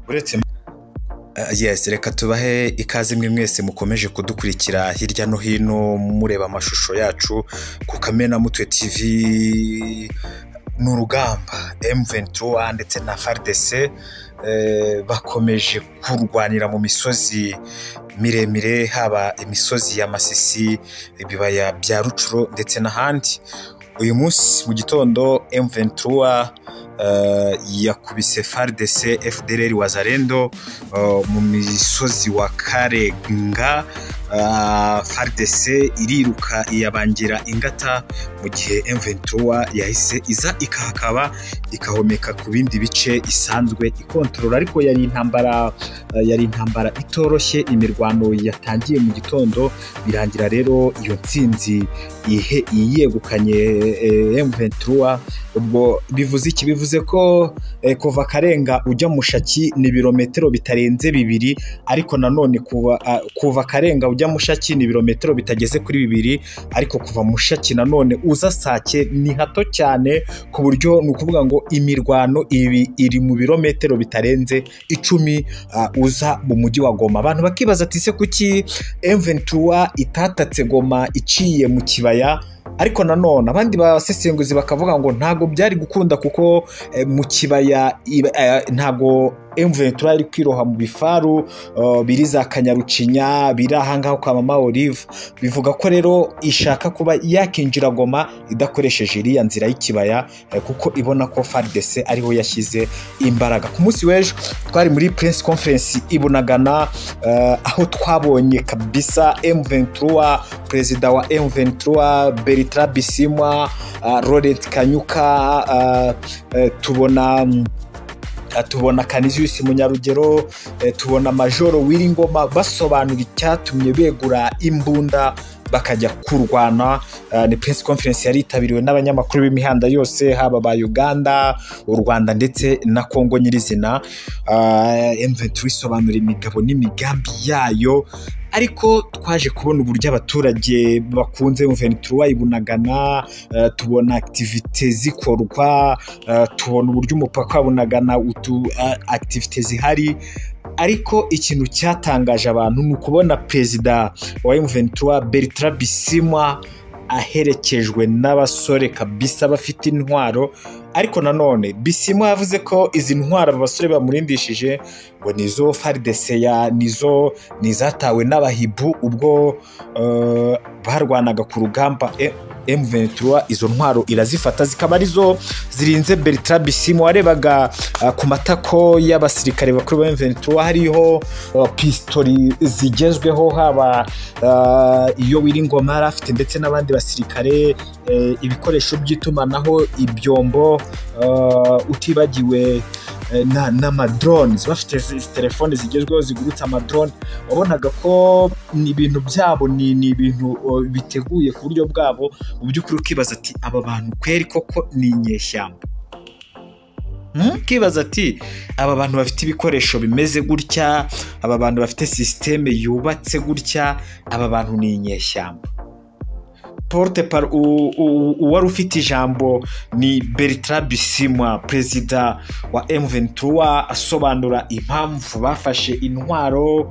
uretse yesi reka tubahe ikaze mwe mwese mukomeje kudukurikira hirya no hino mureba amashusho yacu ku kamena mutwe tivi ni urugamba M23 ndetse na FARDC eh, bakomeje kurwanira mu misozi miremire haba imisozi ya Masisi ibibaya bya Rucuro ndetse n'ahandi uyu munsi mu gitondo M23 eh, yakubise FARDC FDLR Wazalendo eh, mu misozi wa Karenga Ah, FARDC iriruka iyabangira ingata mu gihe M23 yahise iza ikahakaba ikahomeka ku bindi bice isanzwe ikontorora ariko yari intambara eh, yari intambara itoroshye imirwano yatangiye mu gitondo birangira rero iyo ntsinzi ihe- yiyegukanye eh, M23 ubwo bivuze iki bivuze ko eh, kuva Karenga ujya Mushaki ni ibirometero bitarenze bibiri ariko nanone kuva, a- kuva Karenga ujya Mushaki ni ibirometero bitageze kuri bibiri ariko kuva Mushaki nanone uza Sake ni hato cyane ku buryo ni ukuvuga ngo imirwano ibi iri mu birometero bitarenze icumi a, uza mu mujyi wa Goma abantu bakibaza ati se kuki M23 itatatse Goma iciye mu kibaya ariko nanone abandi basesenguzi bakavuga ngo ntabwo byari gukunda kuko eh, mu kibaya iba- eh, ntabwo M23 yari kwiroha mu bifaru eh, biri za kanyarucinya biri ahangaha kwa mama Olive bivuga ko rero ishaka kuba yakinjira Goma idakoresheje iriya nzira y'ikibaya eh, kuko ibona ko FARDC ariho yashyize imbaraga ku munsi w'ejo twari muri Prince Conference i Bunagana eh, aho twabonye kabisa M23 perezida wa M23 Bertrand Bisimwa uh, Laurent Kanyuka uh, uh, tubona mm, uh, tubona Canisius Munyarugero uh, tubona Majoro Wiringoma basobanura icyatumye begura imbunda bakajya kurwana uh, ni press conference yari yitabiriwe n'abanyamakuru b'imihanda yose haba ba Uganda u Rwanda ndetse na Kongo nyirizina uh, M23 isobanura imigabo n'imigambi yayo ariko twaje kubona uburyo abaturage bakunze M23 bayibunagana eh, tubona activite zikorwa eh, tubona uburyo umupaka wabunagana utu eh, activite zihari ariko ikintu cyatangaje abantu ni ukubona perezida wa M23 Bertrand Bisimwa aherekejwe n'abasore kabisa bafite intwaro ariko nanone Bisimwa yavuze ko izi ntwaro aba basore bamurindishije ngo ni izo FARDC ya nizo ni izatawe n'abahibu ubwo eh, barwanaga ku rugamba E- M23 izo ntwaro irazifata zikaba arizo zirinze Bertrand Bisimwa warebaga eh, ku matako y'abasirikare bakuru ba M23 hariho eh, pistori zigezweho haba eh, iyo Wiringoma yari afite ndetse n'abandi basirikare eh, ibikoresho by'itumanaho ibyombo eh, utibagiwe eh, na- n'amadrones bafite zi- izi telefone zigezweho zigurutse amadrone wabonaga ko ni ibintu byabo ni ni ibintu o, biteguye ku buryo bwabo mu by'ukuri ukibaza ati aba bantu kweri koko ni inyeshyamba Hmm? ukibaza ati aba bantu bafite ibikoresho bimeze gutya aba bantu bafite sisiteme yubatse gutya aba bantu ni inyeshyamba porte par u- u- uwari ufite ijambo ni Bertrand Bisimwa perezida wa M23 asobanura impamvu bafashe intwaro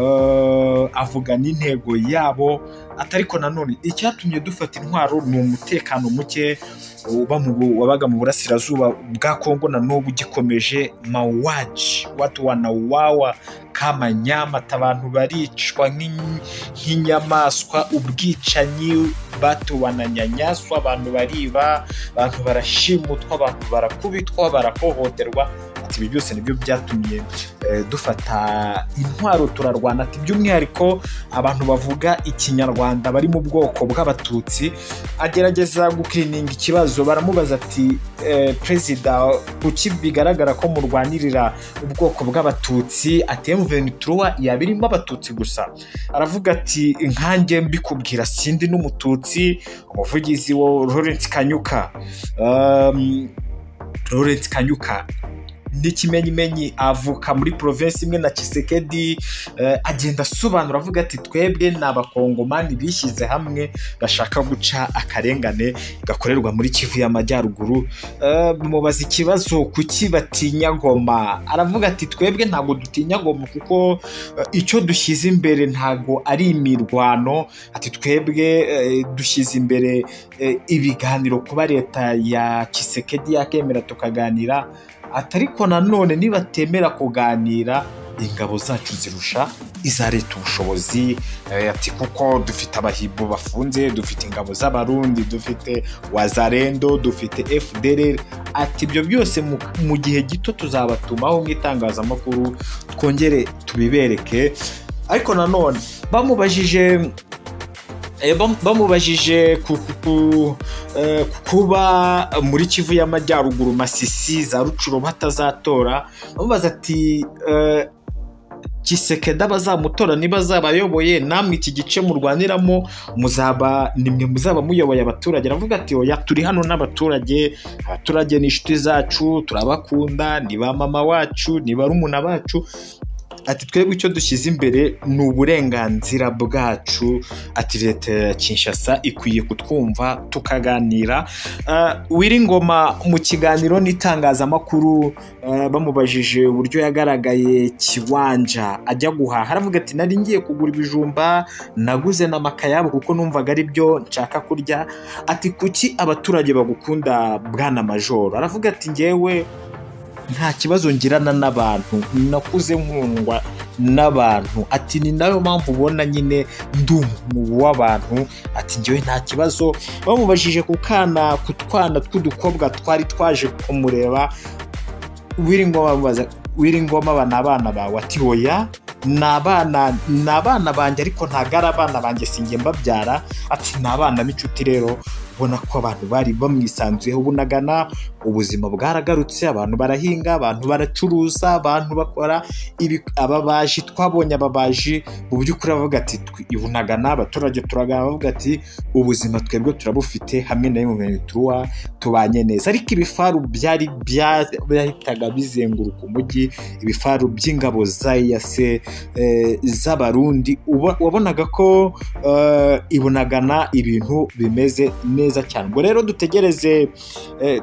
eh, avuga n'intego yabo ati ariko nanone icyatumye dufata intwaro ni umutekano muke uba mu bu- wabaga mu burasirazuba bwa Kongo na n'ubu ugikomeje mauaji watu wanauawa kama nyama ati abantu baricwa nk'inyi- nk'inyamaswa ubwicanyi batu bananyanyaswa abantu bariba abantu barashimutwa abantu barakubitwa barahohoterwa ati ibi byose nibyo byatumye eh, dufata intwaro turarwana ati by'umwihariko abantu bavuga ikinyarwanda bari mu bwoko bw'abatutsi agerageza gukirininga ikibazo baramubaza ati eh, perezida kuki bigaragara ko murwanirira ubwoko bw'abatutsi ati M23 yaba irimo abatutsi gusa aravuga ati nkanjye mbikubwira sindi n'umututsi umuvugizi wa Laurent Kanyuka um, Laurent Kanyuka n'ikimenyimenyi avuka muri provinsi imwe na kisekedi agenda asobanura avuga ati twebwe ni abakongomani bishyize hamwe bashaka guca akarengane gakorerwa muri kivu y'amajyaruguru mubaza ikibazo kuki batinya goma aravuga ati twebwe ntabwo dutinya goma kuko icyo dushyize imbere ntabwo ari imirwano ati twebwe dushyize imbere ibiganiro kuba leta ya kisekedi yakemera tukaganira atariko nanone nibatemera kuganira ingabo zacu zirusha iza leta ubushobozi ati kuko dufite abahibo bafunze dufite ingabo z'abarundi dufite wazarendo dufite fdr ati ibyo byose mu gihe gito tuzabatumaho nk'itangazamakuru twongere tubibereke ariko nanone bamubajije bamubajije kuba muri kivu y'amajyaruguru masisi za rucuro batazatora bamubaza ati kisekeda abazamutora niba azabayoboye namwe iki gice murwaniramo muzaba nimwe muzaba muyoboye abaturage aravuga ati oya turi hano n'abaturage abaturage ni inshuti zacu turabakunda ni ba mama wacu ni barumuna bacu ati twebwe icyo dushyize imbere ni uburenganzira bwacu ati leta ya kinshasa ikwiye kutwumva tukaganira wiringoma mu kiganiro n'itangazamakuru bamubajije uburyo yagaragaye kiwanja ajya guhaha aravuga ati nari ngiye kugura ibijumba naguze n'amakayabo kuko numvaga ari byo nshaka kurya ati kuki abaturage bagukunda bwana majoro aravuga ati ngewe nta kibazo ngirana n'abantu nakuze nkundwa n'abantu ati ni nayo mpamvu ubona nyine ndumu w'abantu ati ngewe nta kibazo bamubajije ku kana ku twana tw'udukobwa twari twaje kumureba wiringoma aba ni abana bawe ati hoya ni abana ni abana banjye ariko ntabwo ari abana banjye sinjye mbabyara ati ni abana b'inshuti rero ubona ko abantu bari bamwisanzuyeho bunagana ubuzima bwaragarutse abantu barahinga abantu baracuruza abantu bakora ababaji twabonye ababaji mu by'ukuri avuga ati ibunagana abaturage turagana bavuga ati ubuzima twebwe turabufite hamwe na bimwe tuba tubanye neza ariko ibifaru byari byahitaga bizenguruka umujyi ibifaru by'ingabo za yase z'abarundi wabonaga ko ibunagana ibintu bimeze neza cyane ubwo rero dutegereze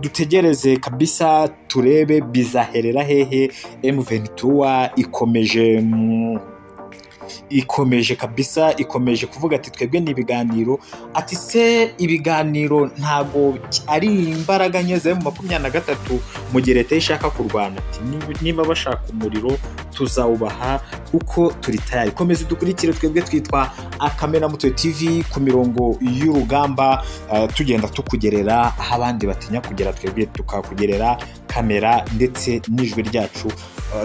dutegereze kabisa turebe bizaherera hehe emuventura ikomeje ikomeje kabisa ikomeje kuvuga ati twebwe ni ibiganiro ati se ibiganiro ntabwo ari imbaraga nke zeru makumyabiri na gatatu mu gihe leta ishaka kurwana ati niba bashaka umuriro tuzawubaha kuko turi tayari komeza dukurikire twebwe twitwa akamena mutwe tv ku mirongo y'urugamba tugenda tukugerera aho abandi batinya kugera twebwe tukakugerera kamera ndetse n'ijwi ryacu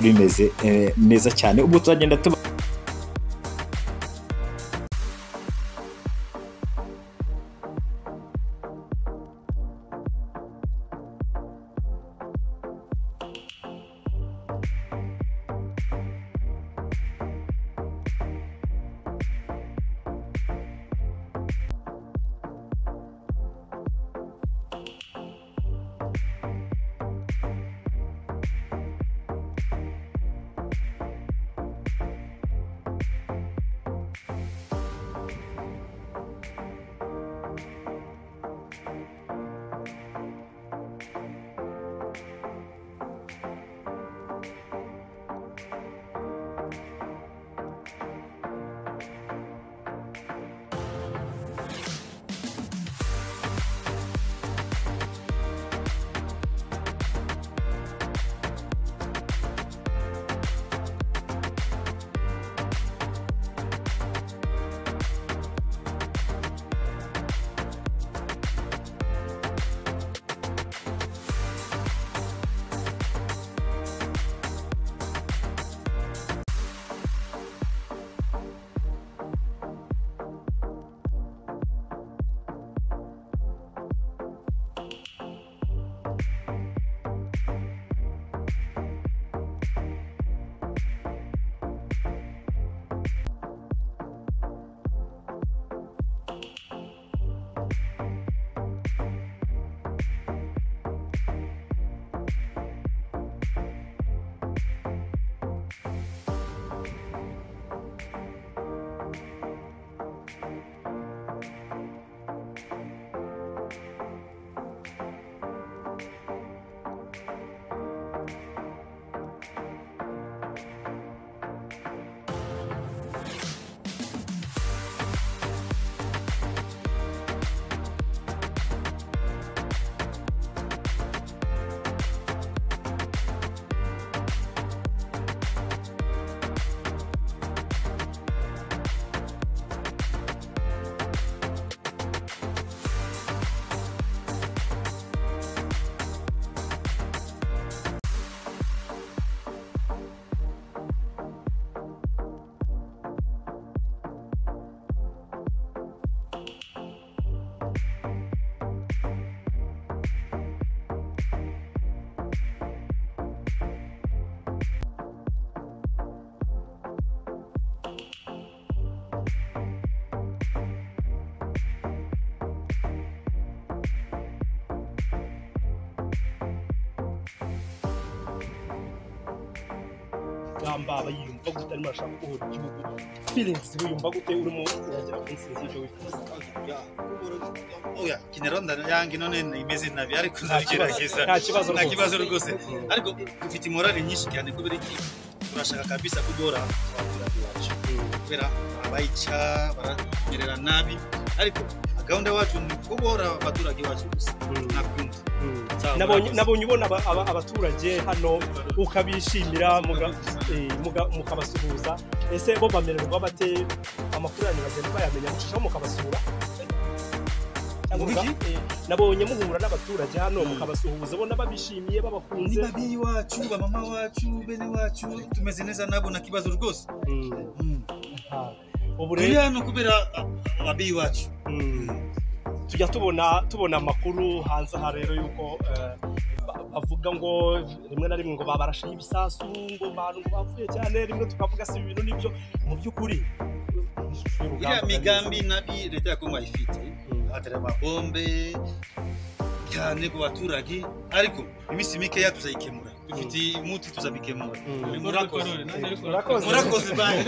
rimeze neza cyane ubwo turagenda tuba urugamba bayiyumva gute arimo arashaka kubohora igihugu feelings wiyumva gute urimo uragera ku ntsinzi y'ibyo wifuza oya genero yange none imeze nabi ariko nagerageza nta kibazo nta kibazo rwose rwose ariko dufite imorale nyinshi cyane kubera iki turashaka kabisa kugora abaturage bacu kubera abayica baramerera nabi ariko gahunda yacu ni kubohora abaturage bacu gusa Mm. nakumva Mm. Ntabwo nabonye nakoze. nabonye ubona aba- aba- abaturage hano ukabishimira muga- Nakoze. eh, muga- mukabasuhuza ese bo bamererwa bate amakuru yanyu bagenda bayamenya mushishamo mukabasura Cyangwa Mu biki? muga- eh, nabonye muhura n'abaturage hano mukabasuhuza ubona babishimiye babakunze niba biyi wacu bamama wacu bene wacu tumeze neza nabo nta kibazo rwose Mm. Mm. Ah. ubu turi rero hano kubera ababiyi wacu Mm. tujya tubona tubona amakuru hanze aha rero yuko eh, ba- bavuga ngo rimwe na rimwe ngo babarashaho ibisasu ngo abantu ngo bapfuye cyane rimwe tukavuga si ibi bintu nibyo mu by'ukuri ishusho y'urugamba iriya bari migambi nabi leta ya kongo ayifite Mm. abatera amabombe cyane ku baturage ariko iminsi mikeya tuzayikemura dufite umuti tuzabikemura Mm. murakoze Murakoze. murakoze bayi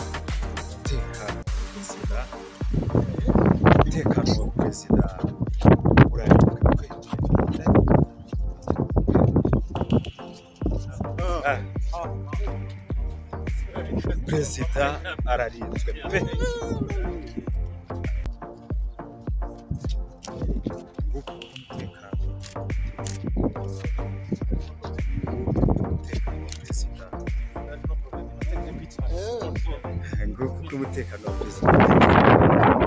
umutekano wa perezida umutekano wa perezida urarindwa Ah. perezida ararinzwe pe Nguko umutekano Nguko umutekano wa perezida nguko uko umutekano wa perezida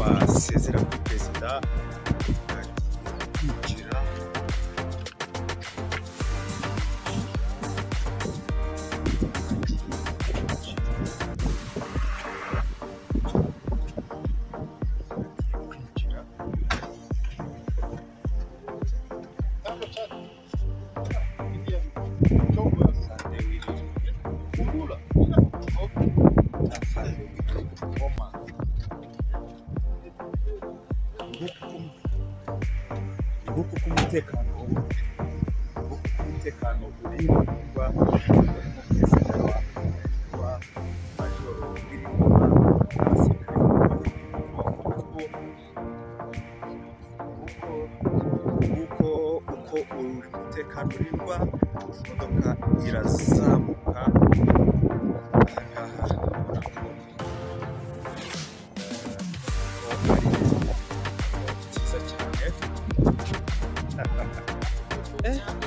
wasezera kuri perezida kwinjira nguko uko umutekano nguko uko umutekano uri kuba perezida wa wa majoro birimo n'abasirikare nguko nguko uko umutekano urindwa imodoka irazamuka aha ngaha urabona ko eh, ari ikigo cyiza cyane